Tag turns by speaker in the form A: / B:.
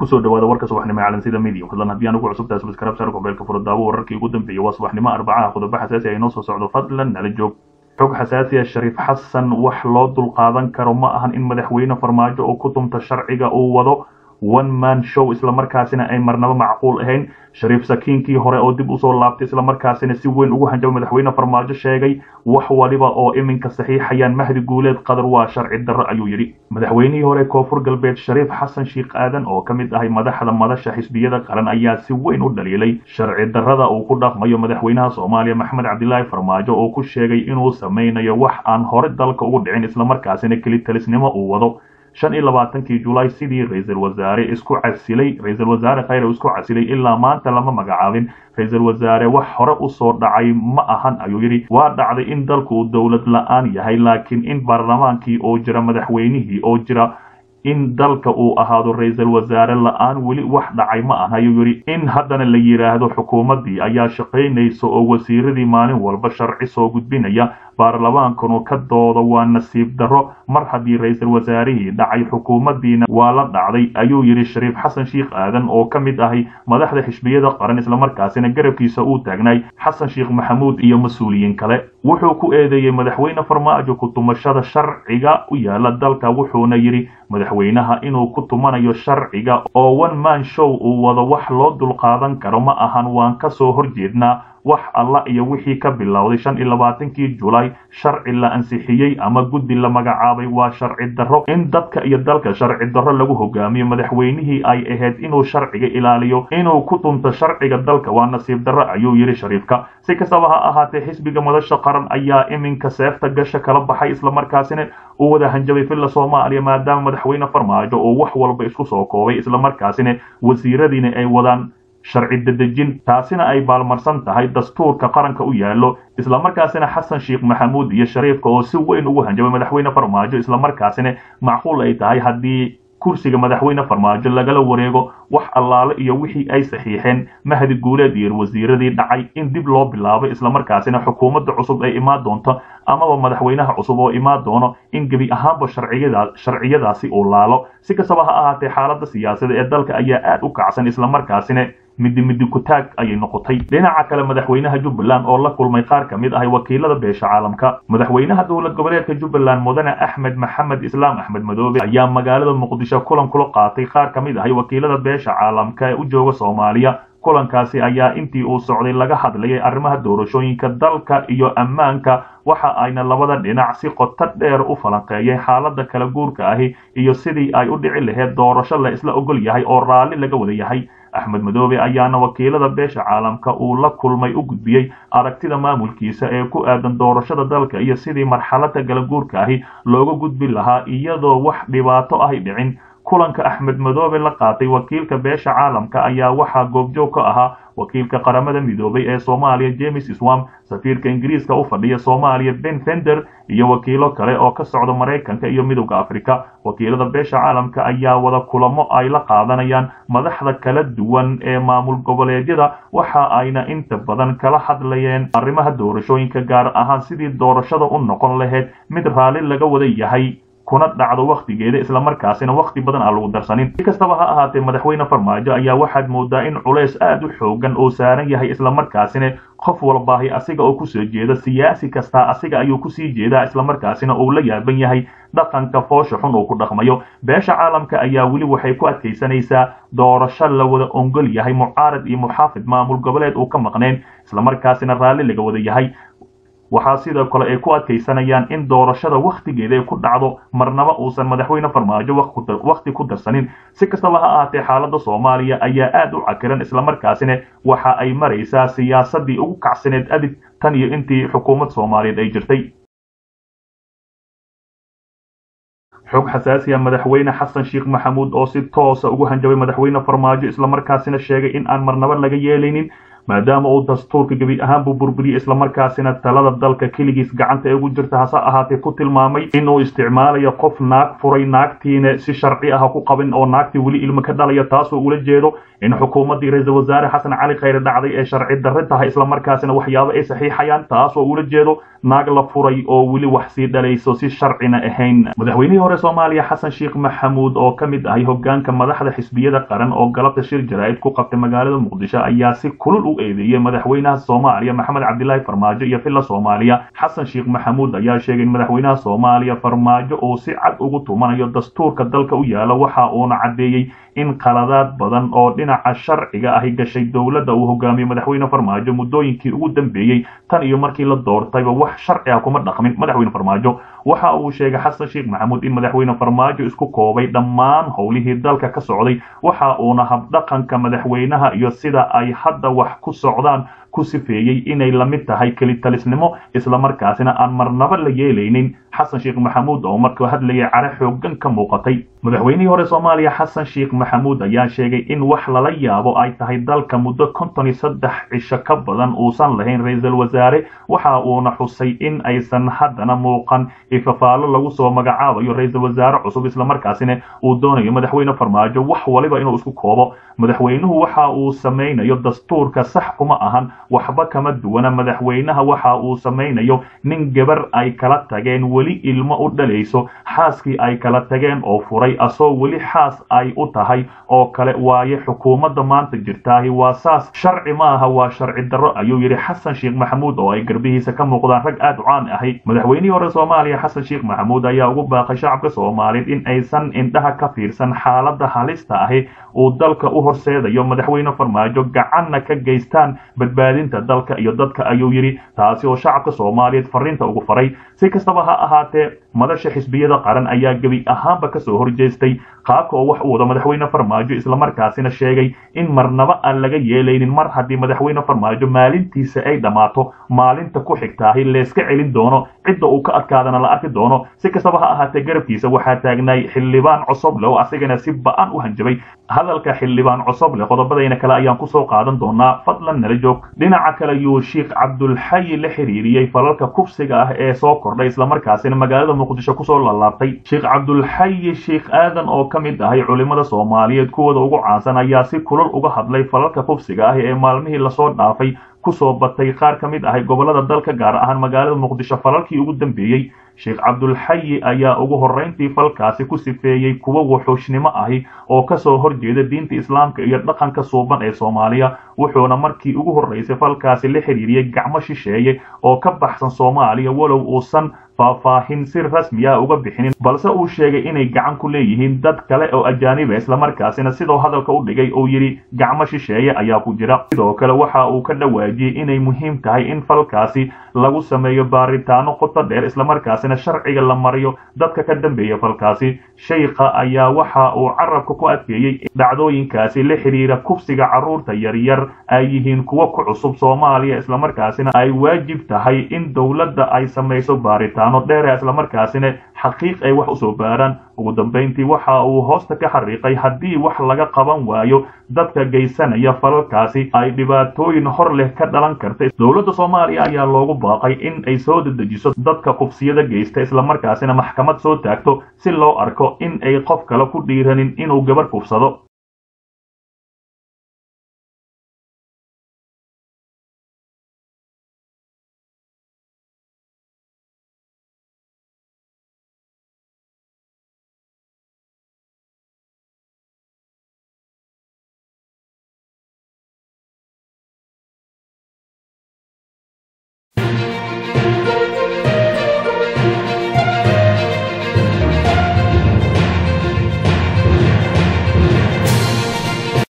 A: kusoo dhawaada warka subaxnimo ee calansida media fadlan haddii aan ugu cusubtahay subscribe share kubeelka furo daawo wararkii ugu dambeeyay waa subaxnimo arbacaha qodobo xasaasi ah inoo soo socdo fadlan nala joog xog xasaasi ah shariif xasan wax loo dulqaadan karo ma ahan in madaxweyne farmaajo oo ku tumta sharciga uu wado one man show islamarkaasina ay marnaba macquul ahayn shariif sakiinkii hore oo dib usoo laabtay islamarkaasina si weyn ugu hanjaba madaxweyne farmaajo sheegay wax waliba oo iminka saxiixayaan mahdi guuleed qadar waa sharci darro ayuu yidhi madaxweynihii hore koonfur galbeed shariif xasan sheikh aadan oo ka mid ahay madaxda madasha xisbiyada qaran ayaa si weyn u dhaliilay sharci darrada uu ku dhaqmayo madaxweynaha soomaaliya maxamed cabdilaahi farmaajo oo ku sheegay inuu samaynayo wax aan hore dalka ugu dhicin islamarkaasina kelitalisnimo uu wado shan iyo labaatankii julaay sidii ra-iisul wasaare isku casilay ra-iisul wasaare khayre isku casilay ilaa maanta lama magacaabin ra-iisul wasaare wax hore usoo dhacay ma ahan ayuu yidhi waa dhacday in dalku uu dowlad la-aan yahay laakiin in baarlamaankii oo jira madaxweynihii oo jira in dalka uu ahaado ra-iisul wasaare la-aan weli wax dhacay ma aha ayuu yidhi in haddana la yidhaahdo xukuumaddii ayaa shaqaynaysa oo wasiiradii maalin walba sharci soo gudbinaya baarlamaankanu ka dooda waa nasiib darro mar haddii ra-iisul wasaarihii dhacay xukuumaddiina waa la dhacday ayuu yidhi shariif xasan sheikh aadan oo ka mid ahay madaxda xisbiyada qaran islamarkaasina garabkiisa uu taagnay xasan sheikh maxamuud iyo mas-uuliyiin kale wuxuu ku eedeeyey madaxweyne farmaajo ku tumashada sharciga u yaala dalka wuxuuna yidhi madaxweynaha inuu ku tumanayo sharciga oo one man show uu wado wax loo dulqaadan karo ma ahan waan ka soo horjeednaa wax alla iyo wixii ka bilowday shan iyo labaatankii julaay sharci la ansixiyey ama guddi la magacaabay waa sharci darro in dadka iyo dalka sharci darro lagu hogaamiyo madaxweynihii ay ahayd inuu sharciga ilaaliyo inuu ku tunto sharciga dalka waa nasiib darro ayuu yidhi shariifka si kastaba ha ahaatee xisbiga madasha qaran ayaa iminka seefta gasha kala baxay islamarkaasina uu wada hanjabay villa soomaaliya maadaama madaxweyne farmaajo oo wax walba isku soo koobay islamarkaasina wasiiradiina ay wadaan sharci dadejin taasina ay baalmarsan tahay dastuurka qaranka u yaallo islamarkaasina xasan sheikh maxamuud iyo shariifka oo si weyn ugu hanjabay madaxweyne farmaajo islamarkaasina macquul ay tahay haddii kursiga madaxweyne farmaajo lagala wareego wax allaale iyo wixii ay saxiixeen mahdi guuleed iyo wasiiradii dhacay in dib loo bilaabo islamarkaasina xukuumadda cusub ay imaan doonto amaba madaxweynaha cusub oo imaan doono in gebi ahaanba sharciyadaasi uu laalo si kastaba ha ahaatee xaaladda siyaasada ee dalka ayaa aad u kacsan islamarkaasina midi midi kutaag ayay noqotay dhinaca kale madaxweynaha jubbaland oo la kulmay qaar ka mid ahay wakiilada beesha caalamka madaxweynaha dowlad goboleedka jubbaland mudane axmed maxamed islaam axmed madoobe ayaa magaalada muqdisho kulan kula qaatay qaar ka mid ahay wakiilada beesha caalamka ee u jooga soomaaliya kulankaasi ayaa intii uu socday laga hadlayay arrimaha doorashooyinka dalka iyo ammaanka waxa ayna labada dhinac si qoto dheer u falanqeeyeen xaaladda kala guurka ahi iyo sidii ay u dhici lahayd doorasho la isla ogol yahay oo raalli laga wada yahay axmed madoobe ayaana wakiilada beesha caalamka uu la kulmay u gudbiyey aragtida maamulkiisa ee ku aadan doorashada dalka iyo sidii marxaladda kala guurka ahi looga gudbi lahaa iyadoo wax dhibaato ahy dhicin kulanka axmed madoobe la qaatay wakiilka beesha caalamka ayaa waxaa goobjoog ka ahaa wakiilka qaramada midoobay ee soomaaliya james swam safiirka ingiriiska u fadhiya soomaaliya ben fender iyo wakiilo kale oo ka socda maraykanka iyo midowda afrika wakiilada beesha caalamka ayaa wada kulamo ay la qaadanayaan madaxda kala duwan ee maamul goboleedyada waxa ayna inta badan kala hadlayeen arrimaha doorashooyinka gaar ahaan sidii doorashada u noqon lahayd mid raalli laga wada yahay kuna dhacdo wakhtigeeda islamarkaasina wakhti badan aan lagu darsanin si kastaba ha ahaatee madaxweyne farmaajo ayaa waxaad moodaa in culays aad u xoogan oo saaran yahay islamarkaasina qof walbaahi asiga oo kusoo jeeda siyaasi kastaa asiga ayuu kusii jeedaa islamarkaasina uu la yaaban yahay dhaqanka foosha xun uu ku dhaqmayo beesha caalamka ayaa weli waxay ku adkaysanaysaa doorasho la wada ongol yahay mucaarad iyo muxaafid maamul goboleed uu ka maqneen islamarkaasina raalli laga wada yahay waxaa sidoo kale ay ku adkaysanayaan in doorashada wakhtigeeda ay ku dhacdo marnaba uusan madaxweyne farmaajo wakhti ku darsanin si kastaba ha ahaatee xaaladda soomaaliya ayaa aad u cakiran islamarkaasina waxa ay maraysaa siyaasadii ugu kacsaneed adig tan iyo intii xukuumad soomaaliyeed ay jirtay xog xasaasiya madaxweyne xasan sheikh maxamuud oo si toosa ugu hanjabay madaxweyne farmaajo islamarkaasina sheegay in aan marnaba laga yeelaynin maadaama uu dastuurka gebi ahaanbuu burburiyey islamarkaasina talada dalka keligiis gacanta ee ugu jirta hase ahaatee ku tilmaamay inuu isticmaalayo qof naag furay naagtiina si sharci ah ku qabin oo naagtii weli ilmo ka dhalaya taasoo ula jeedo in xukuumaddii ra-iisul wasaare xasan cali khayre dhacday ee sharci darre tahay islamarkaasina waxyaabo ay saxiixayaan taasoo ula jeedo naag la furay oo weli wax sii dhalayso si sharcina ahayn madaxweynihii hore soomaaliya xasan sheekh maxamuud oo ka mid ahay hogaanka madaxda xisbiyada qaran oo galabta shir jaraa'id ku qabtay magaalada muqdisho ayaa si kulul u eedeeyey madaxweynaha soomaaliya maxamed cabdilaahi farmaajo iyo villa soomaaliya xasan sheekh maxamuud ayaa sheegay in madaxweynaha soomaaliya farmaajo uu si cad ugu tumanayo dastuurka dalka u yaala waxa uuna caddeeyey in qaladaad badan oo dhinaca sharciga ahi gashay dowladda uu hogaamiye madaxweyne farmaajo muddooyinkii ugu dambeeyey tan iyo markii la doortayba wax sharci ah kuma dhaqmin madaxweyne farmaajo waxa uu sheegay xasan sheekh maxamuud in madaxweyne farmaajo isku koobay dhammaan howlihii dalka ka socday waxa uuna habdhaqanka madaxweynaha iyo sida ay hadda wax ku socdaan ku sifeeyey inay la mid tahay kelitalisnimo islamarkaasina aan marnaba la yeelaynin xasan sheekh maxamuud oo markuu hadlayay care xoogan ka muuqatay madaxweynihii hore soomaaliya xasan sheekh maxamuud ayaa sheegay in wax lala yaabo ay tahay dalka muddo konton iyo saddex cisho ka badan uusan lahayn ra-iisul wasaare waxa uuna xusay in aysan haddana muuqan ifafaalo lagu soo magacaabayo ra-iisul wasaare cusub islamarkaasina uu doonayo madaxweyne farmaajo wax waliba inuu isku koobo madaxweynuhu waxa uu samaynayo dastuurka sax kuma ahan waxba kama duwana madaxweynaha waxa uu samaynayo nin gabar ay kala tageen weli ilmo u dhalayso xaaskii ay kala tageen oo furay asoo weli xaas ay u tahay oo kale waaye xukuumadda maanta jirtaahi waa saas sharci ma aha waa sharci darro ayuu yidhi xasan sheekh maxamuud oo ay garbihiisa ka muuqdaan rag aad u caan ahay madaxweynihii hore soomaaliya xasan sheekh maxamuud ayaa ugu baaqay shacabka soomaaliyeed in aysan indhaha ka fiirsan xaaladda halista ahi uu dalka u horseedayo madaxweyne farmaajo gacanna ka geystaan badbaadinta dalka iyo dadka ayuu yidhi taasi oo shacabka soomaaliyeed fariinta ugu faray si kastaba ha ahaatee madasha xisbiyada qaran ayaa gebi ahaanba kasoo horjeestay qaabka oo wax u wado madaxweyne farmaajo islamarkaasina sheegay in marnaba aan laga yeelaynin mar haddii madaxweyne farmaajo maalintiisa ay dhammaato maalinta ku xigtaahi layska celin doono cidda uu ka adkaadana la arki doono si kastaba ha ahaatee garabkiisa waxaa taagnaay xildhibaan cosoble oo asigana si ba-an u hanjabay hadalka xildhibaan cosoble qodobadayna kale ayaan kusoo qaadan doonaa fadlan nala joog dhinaca kale yuu sheekh cabdulxayi la xiriiriyey falalka kufsiga ah ee soo kordhay islamarkaasina magaalada muqdisho kusoo laalaabtay sheekh cabdulxayi sheekh aadan oo ka mid ahay culimmada soomaaliyeed kuwooda ugu caansan ayaa si kulol uga hadlay falalka kufsiga ah ee maalmihii lasoo dhaafay kusoo batay qaar ka mid ahay gobolada dalka gaar ahaan magaalada muqdisho falalkii ugu dambeeyey sheekh cabdulxayi ayaa ugu horrayntii falkaasi ku sifeeyey kuwo wuxuushnimo ahi oo kasoo horjeeda diinta islaamka iyo dhaqanka suuban ee soomaaliya wuxuuna markii ugu horraysay falkaasi la xiriiriyey gacmo shisheeye oo ka baxsan soomaaliya walow uusan faahfaahin si rasmi ah uga bixinin balse uu sheegay inay gacan ku leeyihiin dad kale oo ajaaniba islamarkaasina sidoo hadalka u dhigay uu yidhi gacmo shisheeye ayaa ku jira sidoo kale waxa uu ka dhawaajiyey inay muhiim tahay in falkaasi lagu sameeyo baaritaano qoto dheer islamarkaasina sharciga la mariyo dadka ka dambeeya falkaasi sheykha ayaa waxa uu carabka ku adkeeyey in dhacdooyinkaasi la xiriira kufsiga carruurta yaryar ay yihiin kuwo ku cusub soomaaliya islamarkaasina ay waajib tahay in dowladda ay samayso baaritaano dheera islamarkaasina xaqiiq ay wax usoo baaraan ugu dambayntii waxa uu hoosta ka xariiqay haddii wax laga qaban waayo dadka geysanaya falalkaasi ay dhibaatooyin hor leh ka dhalan karta dowladda soomaaliya ayaa loogu baaqay in ay soo dedejiso dadka kufsiyada geysta islamarkaasina maxkamad soo taagto si loo arko in ay qof kale ku dhiiranin inuu gabar kufsado